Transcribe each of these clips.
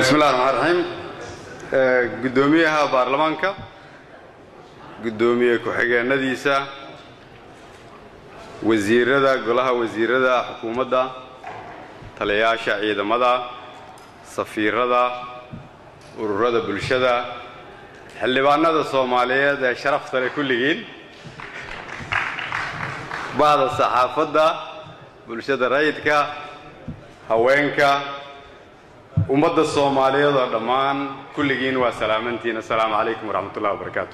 bismi llahi raxmaan raxiim guddoomiyaha baarlamaanka guddoomiye ku-xigeenadiisa wasiirada golaha wasiirada xukuumadda taliyayaasha ciidamada safiirada ururada bulshada xildhibaanada soomaaliyeed ee sharafta leh kulligiin bahda saxaafadda bulshada rayidka haweenka ummadda soomaaliyeed oo dhammaan kulligiin waa salaamantiin assalaamu calaykum waraxmat ullahi wabarakaatu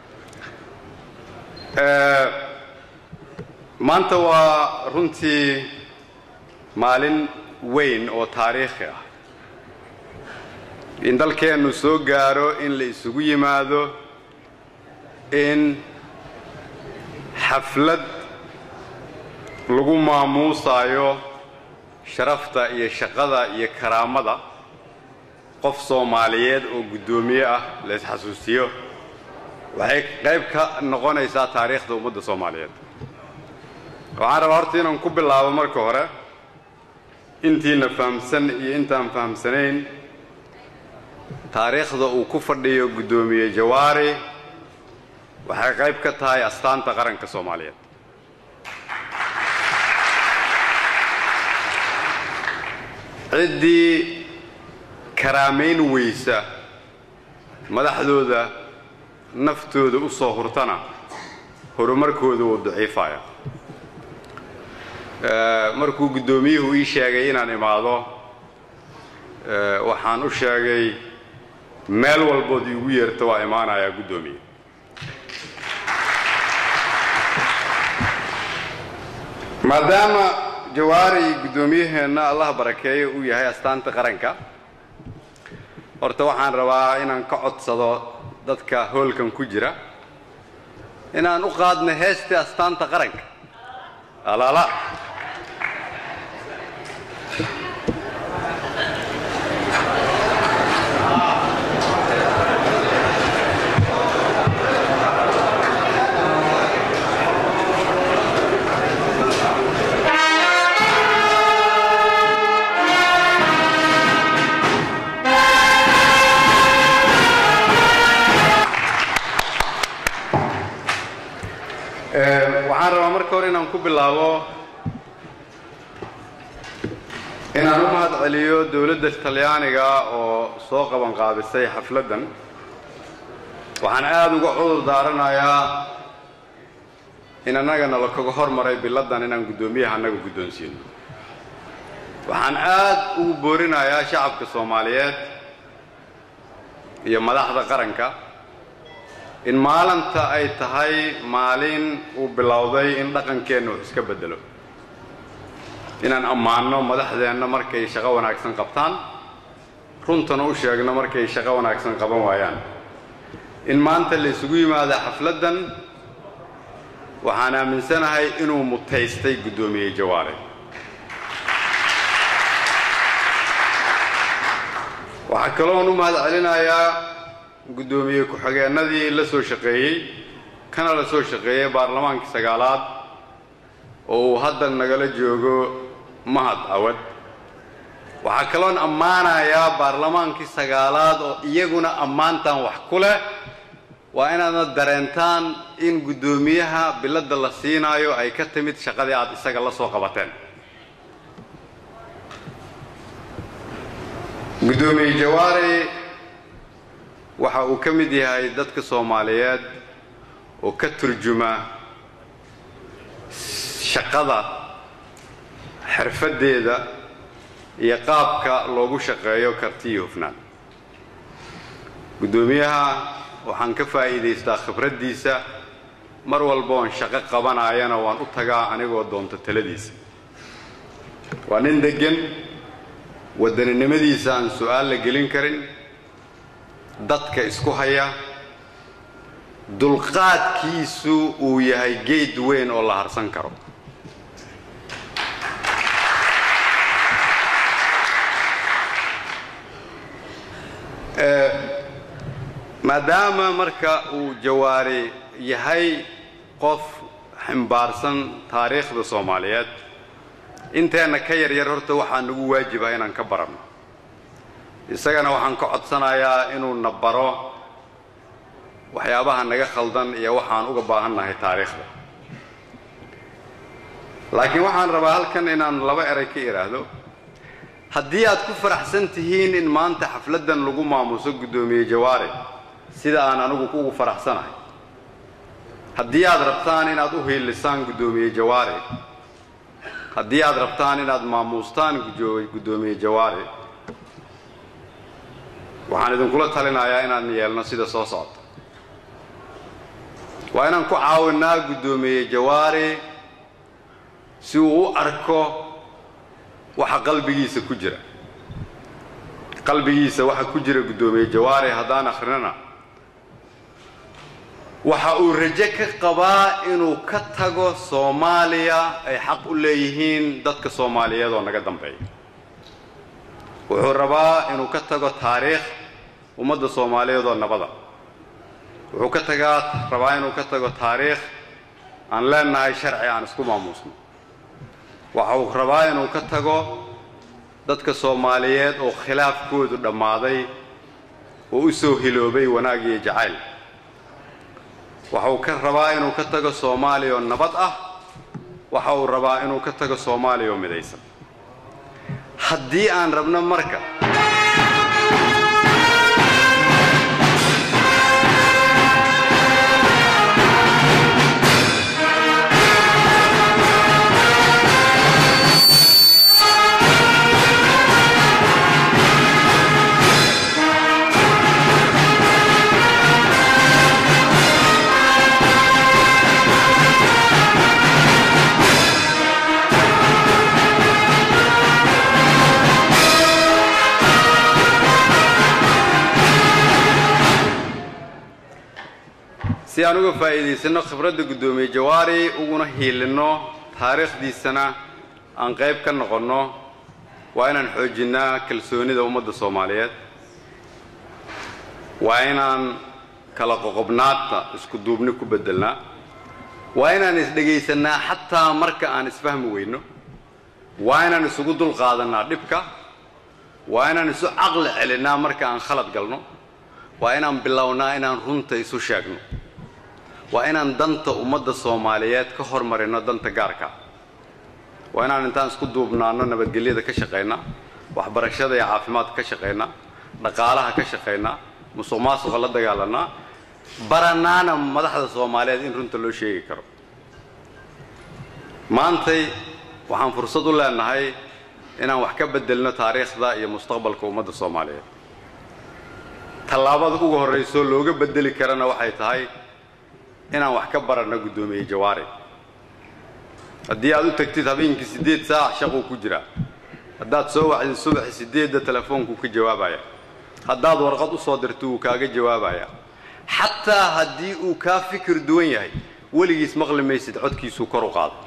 maanta waa runtii maalin weyn oo taariikhi ah in dalkeennu soo gaaro in la isugu yimaado in xaflad lagu maamuusaayo sharafta iyo shaqada iyo karaamada qof soomaaliyeed oo guddoomiye ah la isxasuusiyo waxay qayb ka noqonaysaa taariikhda ummadda soomaaliyeed waxaan rabaa horta inaan ku bilaabo marka hore intiina fahamsan iyo intaan fahamsanayn taariikhda uu ku fadhiyo guddoomiye jawaari waxay qayb ka tahay astaanta qaranka soomaaliyeed ciddii karaamayn weysa madaxdooda naftooda u soo hurtana horumarkooda wuu daciifaya markuu guddoomiyuhu ii sheegay inaan imaado waxaan u sheegay meel walbood iigu yeerta waa imaanayaa guddoomiye maadaama jawaari guddoomiyaheenna allah barakeeyo uu yahay astaanta qaranka horta waxaan rabaa inaan ka codsado dadka hoolkan ku jira inaan u qaadno heestii astaanta qaranka alaala waxaan rabaa marka hore inaan ku bilaabo inaan u mahad celiyo dowladda talyaaniga oo soo qaban qaabisay xafladdan waxaan aada uga cudur daaranayaa in annagana la kaga hormaray biladdan inaan guddoomiyaha annaga guddoonsiino waxaan aad ugu boorinayaa shacabka soomaaliyeed iyo madaxda qaranka in maalinta ay tahay maalin uu bilowday in dhaqankeenna wax iska beddelo inaan ammaanno madaxdeenna markay shaqo wanaagsan qabtaan runtana u sheegno markay shaqo wanaagsan qaban waayaan in maanta la isugu yimaado xafladdan waxaan aaminsanahay inuu mutaystay guddoomiye jawaare waxaa kaloon u mahad celinayaa guddoomiye ku-xigeenadii la soo shaqeeyey kana la soo shaqeeyey baarlamaankii sagaalaad oo uu hadda nagala joogo mahad awad waxaa kaloon ammaanayaa baarlamaankii sagaalaad oo iyaguna ammaantan wax ku leh waa inaadna dareentaan in guddoomiyaha biladda la siinaayo ay ka timid shaqadii aad isaga la soo qabateen guddoomiye jawaari waxa uu ka mid yahay dadka soomaaliyeed oo ka turjuma shaqada xirfaddeeda iyo qaabka loogu shaqeeyo karti iyo hufnaan guddoomiyaha waxaan ka faa'iidaystaa khibraddiisa mar walboon shaqo qabanaayana waan u tagaa anigoo doonto taladiisa waa nin deggan wadaninimadiisa aan su'aal la gelin karin dadka isku haya dulqaadkiisu uu yahay geed weyn oo la harsan karo maadaama marka uu jawaari yahay qof ximbaarsan taariikhda soomaaliyeed inteenna ka yaryar horta waxaa nagu waajiba inaan ka baranno isagana waxaan ka codsanayaa inuu na baro waxyaabaha naga khaldan iyo waxaan uga baahannahay taariikhda laakiin waxaan rabaa halkan inaan laba eray ka idhaahdo haddii aad ku faraxsan tihiin in maanta xafladdan lagu maamuso guddoomiye jawaare sida aan anigu ugu faraxsanahay haddii aad rabtaan inaad u hiilisaan guddoomiye jawaare haddii aad rabtaan inaad maamuustaan guddoomiye jawaare waxaan idinkula talinayaa inaan yeelno sida soo socota waa inaan ku caawinaa guddoomiye jawaare si uu u arko waxa qalbigiisa ku jira qalbigiisa waxa ku jira guddoomiye jawaare haddaan akhrinana waxa uu rajo ka qabaa inuu ka tago soomaaliya ay xaq u leeyihiin dadka soomaaliyeed oo naga dambeeya wuxuu rabaa inuu ka tago taariikh ummadda soomaaliyeed oo nabada wuxuu ka tagaa rabaa inuu ka tago taariikh aan leenahay sharci aan isku maamuusno waxa uu rabaa inuu ka tago dadka soomaaliyeed oo khilaafkoodu dhammaaday oo u soo hiloobay wanaag iyo jacayl waxa uu ka rabaa inuu ka tago soomaaliya oo nabad ah waxa uu rabaa inuu ka tago soomaaliya oo midaysan haddii aan rabno marka si aan uga faa'iidaysanno khibradda guddoomiye jawaari uguna hiilinno taariikhdiisana aan qayb ka noqonno waa inaan xoojinnaa kalsoonida ummadda soomaaliyeed waa inaan kala qoqobnaadta isku duubni ku beddelnaa waa inaan isdhegaysannaa xataa marka aan isfahmi weyno waa inaan isugu dulqaadannaa dhibka waa inaan isu caqli celinnaa marka aan khalad galno waa inaan bilownaa inaan runta isu sheegno waa inaan danta ummadda soomaaliyeed ka hormarinno danta gaarka waa inaan intaan isku duubnaanno nabadgelyada ka shaqaynaa waxbarashada iyo caafimaadka ka shaqaynaa dhaqaalaha ka shaqaynaa musuq maasuqa la dagaalanaa baranaana madaxda soomaaliyeed in runta loo sheegi karo maantay waxaan fursad u leenahay inaan wax ka beddelno taariikhda iyo mustaqbalka ummadda soomaaliyeed tallaabada ugu horraysoo looga beddeli karana waxay tahay inaan wax ka baranno guddoomiye jawaare haddii aad u tagtid habeenkii siddeed saac shaquu ku jiraa haddaad soo wacdid subaxi siddeedda telefoonku ka jawaabaya haddaad warqad u soo dirto wuu kaaga jawaabaya xataa haddii uu kaa fikir duwan yahay weligiis maqli maysid codkiisuu kor u qaado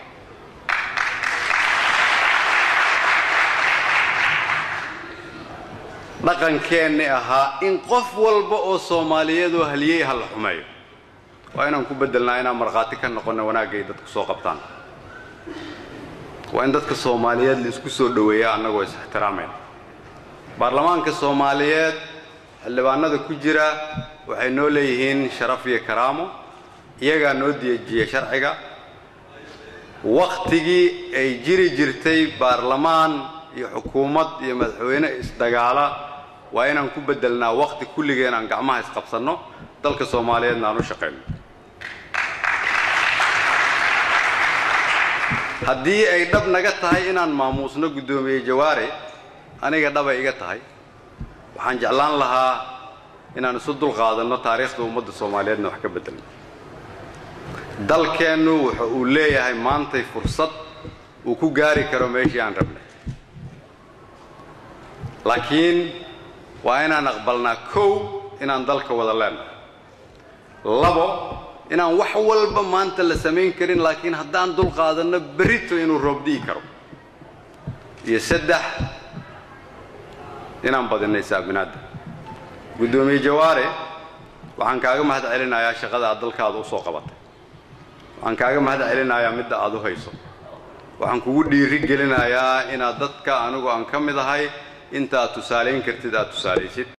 dhaqankeenni ahaa in qof walba oo soomaaliyeedoo haliyey ha la xumeeyo waa inaan ku beddelnaa inaan markhaati ka noqonno wanaagay dadku soo qabtaan waa in dadka soomaaliyeed la isku soo dhoweeya annagoo is ixtiraamayna baarlamaanka soomaaliyeed xildhibaanada ku jira waxay noo leeyihiin sharaf iyo karaamo iyagaa noo deejiya sharciga wakhtigii ay jiri jirtay baarlamaan iyo xukuumad iyo madaxweyne isdagaala waa inaan ku beddelnaa wakhti kulligeen aan gacmaha isqabsanno dalka soomaaliyeedna aan u shaqayno haddii ay dhab naga tahay inaan maamuusno guddoomiye jawaare aniga dhabay iga tahay waxaan jeclaan lahaa inaan isu dulqaadanno taariikhda ummadda soomaaliyeedna wax ka beddelno dalkeennu wuxa uu leeyahay maantay fursad uu ku gaari karo meeshii aan rabnay laakiin waa inaan aqbalnaa kow inaan dalka wada leenahay labo inaan wax walba maanta la samayn karin laakiin haddaan dulqaadanno berrito inuu roobdi'i karo iyo saddex inaan badinay saabinaadda guddoomiye jawaare waxaan kaaga mahad celinayaa shaqada aad dalkaada u soo qabatay waxaan kaaga mahad celinayaa midda aad u hayso waxaan kugu dhiiri gelinayaa inaad dadka anigu aan ka mid ahay inta aad tusaalayn kartid aad tusaalaysid